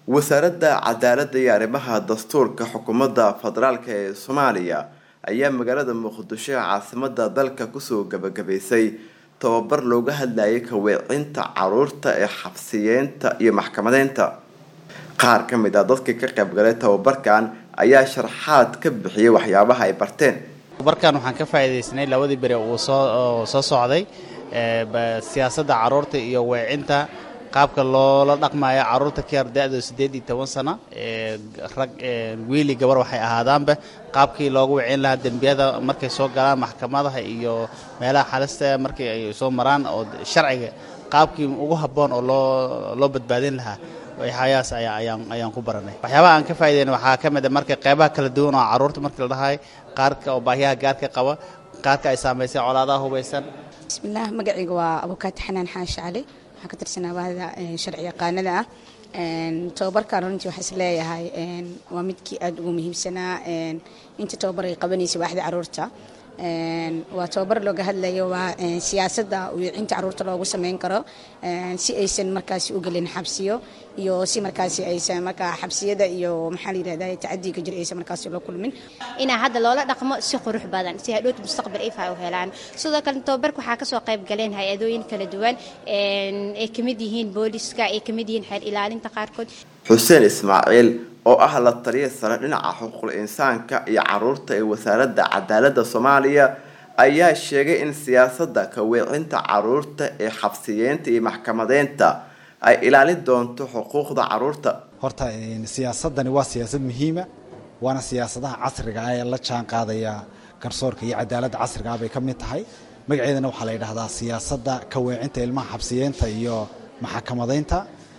wasaaradda cadaaladda iyo arrimaha dastuurka xukuumadda federaalk ee soomaaliya ayaa magaalada muqdisho ee caasimada dalka kusoo gabagabaysay tababar looga hadlayay kaweecinta caruurta ee xabsiyeenta iyo maxkamadeynta qaar ka mid ah dadkii ka qaybgalay tababarkan ayaa sharxaad ka bixiyay waxyaabaha ay barteen tababarkan waxaan ka faa'iidaysnay labadii beri uu soo soo socday siyaasadda caruurta iyo weecinta qaabka loola dhaqmayo caruurta ka yar da-dooda siddeed iyo toban sano rag wiili gabar waxay ahaadaanba qaabkii loogu wicin lahaa dembiyada markay soo galaan maxkamadaha iyo meelaha xalista markii ay soo maraan oo sharciga qaabkii ugu habboon oo loo loo badbaadin lahaa waxyaabahaas ayaa ayaan ayaan ku baranay waxyaabaha aan ka faa'idayn waxaa ka mid a marka qaybaha kala duwan oo carruurta markii la dhahay qaarka oo baahiyaha gaarka qaba qaarka ay saamaysay colaadaha hubaysan bismillaah magacayga waa abukaati xanaan xaashi cali waxaan ka tirsanaa bahda sharci yaqaanada ah tababarkan runtii waxaa is leeyahay waa midkii aada ugu muhiimsanaa inta tababar ay qabanaysay waaxda caruurta waa tababar looga hadlayo waa siyaasadda wiicinta caruurta loogu sameyn karo si aysan markaasi u gelin xabsiyo iyo si markaasi aysan markaa xabsiyada iyo maxaa la yirahda tacadiga jir aysan markaasi la kulmin inaa hadda loola dhaqmo si qurux badan si hadhowta mustaqbal if ay u helaan sidoo kale tababarka waxaa kasoo qayb galeen hay-adooyin kala duwan ay kamid yihiin booliska ay kamid yihiin xeer ilaalinta qaarkood xuseen ismaaciil oo ah la taliya sare dhinaca xuquuqul insaanka iyo caruurta ee wasaaradda cadaaladda soomaaliya ayaa sheegay in siyaasadda kaweecinta caruurta ee xabsiyeenta iyo maxkamadeynta ay ilaalin doonto xuquuqda caruurta horta siyaasadani waa siyaasad muhiima waana siyaasadaha casriga ah ee la jaan qaadaya garsoorka iyo cadaaladda casriga ah bay ka mid tahay magaceedana waxaa la yidhahdaa siyaasadda kaweecinta ilmaha xabsiyeenta iyo maxakamadeynta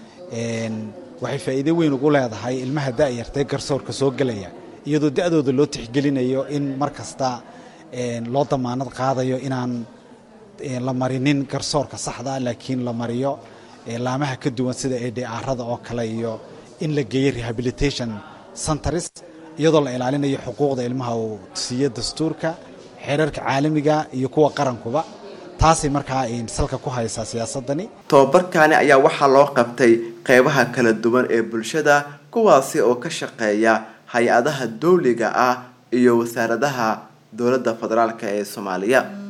waxay faa'iido weyn ugu leedahay ilmaha da'yartae garsoorka soo gelaya iyadoo da'dooda loo tixgelinayo in mar kasta loo damaanad qaadayo inaan la marinin garsoorka saxda laakiin la mariyo laamaha ka duwan sida edharada oo kale iyo in la geeyo rehabilitation centers iyadoo la ilaalinayo xuquuqda ilmaha uu siiyo dastuurka xeerarka caalamiga iyo kuwa qarankuba taasay markaa salka ku haysaa siyaasadani tababarkani ayaa waxaa loo qabtay qeybaha kala duwan ee bulshada kuwaasi oo ka shaqeeya hay-adaha dowliga ah iyo wasaaradaha dowladda federaalk ee soomaaliya